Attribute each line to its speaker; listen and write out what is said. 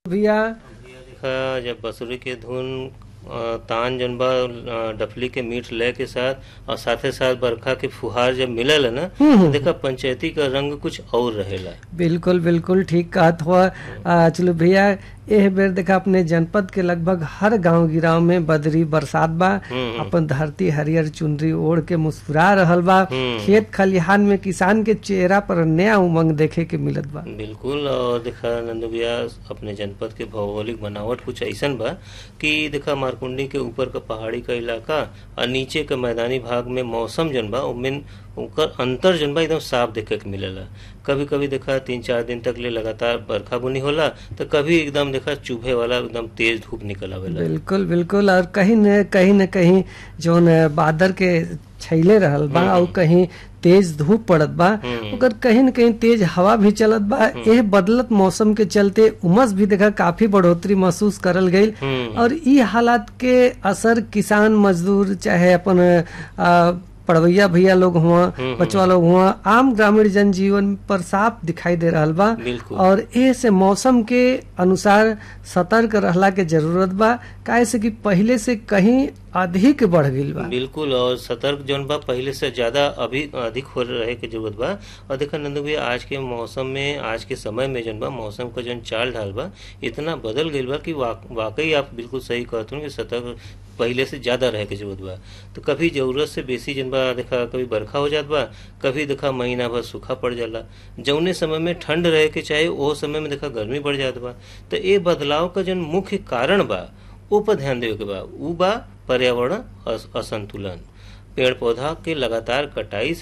Speaker 1: भैया
Speaker 2: देखा जब बसुरी के धुन अ, तान जन बा अ, डफली के मीठ लय के साथ और साथे साथ बरखा के फुहार जब मिलल है ना तो देखा पंचायती का रंग कुछ और रहेला
Speaker 1: बिल्कुल बिल्कुल ठीक कहत हुआ आ, चलो भैया एह बेर देखा अपने जनपद के लगभग हर गांव गिराव में बदरी बरसात बा
Speaker 2: हम्म।
Speaker 1: अपन धरती हरियर चुनरी ओढ़ के मुस्कुरा रहल बा
Speaker 2: हम्म।
Speaker 1: खेत खलिहान में किसान के चेहरा पर नया उमंग देखे के मिलत बा
Speaker 2: बिल्कुल और देखा नंदू भैया अपने जनपद के भौगोलिक बनावट कुछ ऐसन बा कि देखा मारकुंडी के ऊपर का पहाड़ी का इलाका और नीचे के मैदानी भाग में मौसम जन बा उनमें उनकर अंतर जन बा एकदम साफ देखे के मिलेला कभी कभी देखा तीन चार दिन तक ले लगातार बरखा बुनी होला तो कभी एकदम देखा चुभे वाला एकदम तेज धूप निकल आवेला
Speaker 1: बिल्कुल बिल्कुल और कहीं न कहीं न कहीं जौन बादर के छैले रहल बा और कहीं तेज धूप पड़त बा
Speaker 2: हम्म।
Speaker 1: ओकर कहीं न कहीं तेज हवा भी चलत बा एह बदलत मौसम के चलते उमस भी देखा काफी बढ़ोतरी महसूस करल गई
Speaker 2: हम्म।
Speaker 1: और ई हालात के असर किसान मजदूर चाहे अपन आ, पढ़वैया भैया लोग हुआ
Speaker 2: हम्म,
Speaker 1: बचवा लोग हुआ आम ग्रामीण जनजीवन पर साफ दिखाई दे रहल बा
Speaker 2: बिल्कुल
Speaker 1: और ए से मौसम के अनुसार सतर्क रहला के जरूरत बा काहे से कि पहले से कहीं अधिक बढ़ गईल बा
Speaker 2: बिल्कुल और सतर्क जौन बा पहले से ज्यादा अभी अधिक हो रहे के जरूरत बा और देखा नंदू भैया आज के मौसम में आज के समय में जौन बा मौसम का जौन चाल ढाल बा इतना बदल गईल बा कि वाक, वाकई आप बिल्कुल सही कहते हो कि सतर्क पहले से ज्यादा रहे के जरूरत बा तो कभी जरूरत से बेसी जन बा देखा कभी बरखा हो जात बा कभी देखा महीना भर सूखा पड़ जाला जौने समय में ठंड रहे के चाहे वो समय में देखा गर्मी बढ़ जात बा तो ये बदलाव का जौन मुख्य कारण बा ओ पर ध्यान देवे के बा उ बा पर्यावरण अस- असंतुलन पेड़ पौधा के लगातार कटाई से